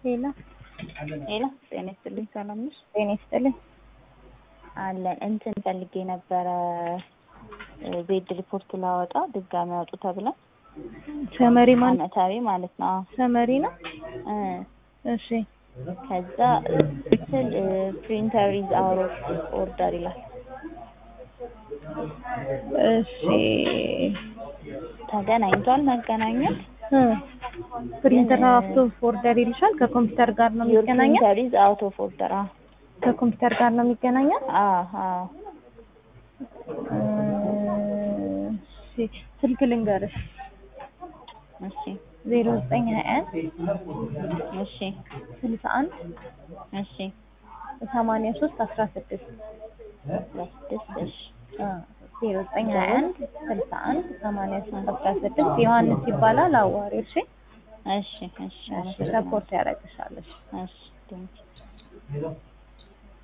ሄሎ ሄሎ ጤና ይስጥልኝ። ሰላም ነሽ? ጤና ይስጥልኝ። አለን እንትን ፈልጌ ነበረ ቤድ ሪፖርት ላወጣ ድጋሚ አውጡ ተብለን ሰመሪ ማለት አመታዊ ማለት ነው። አዎ ሰመሪ ነው። እ እሺ ከዛ ስል ፕሪንተር ኢዝ አውት ኦፍ ኦርደር ይላል። እሺ ተገናኝቷል መገናኘት እ ፕሪንተር አውቶ ኦርደር ይልሻል። ከኮምፒውተር ጋር ነው ዩር የሚገናኘው። ፕሪንተር ኢዝ አውት ኦፍ ኦርደር። አዎ ከኮምፒውተር ጋር ነው የሚገናኘው። አዎ አዎ እሺ ስልክ ልንገርሽ እሺ ዜሮ ዘጠኝ ሀያ አንድ እሺ ስልሳ አንድ እሺ ሰማንያ ሶስት አስራ ስድስት ለስድስት እሺ ዜሮ ዘጠኝ ሀያ አንድ ስልሳ አንድ ሰማንያ ሶስት አስራ ስድስት ዮሐንስ ይባላል። አዋሪው እሺ እሺ እሺ ሰፖርት ያደርግሻለሽ። እሺ ቴንኪው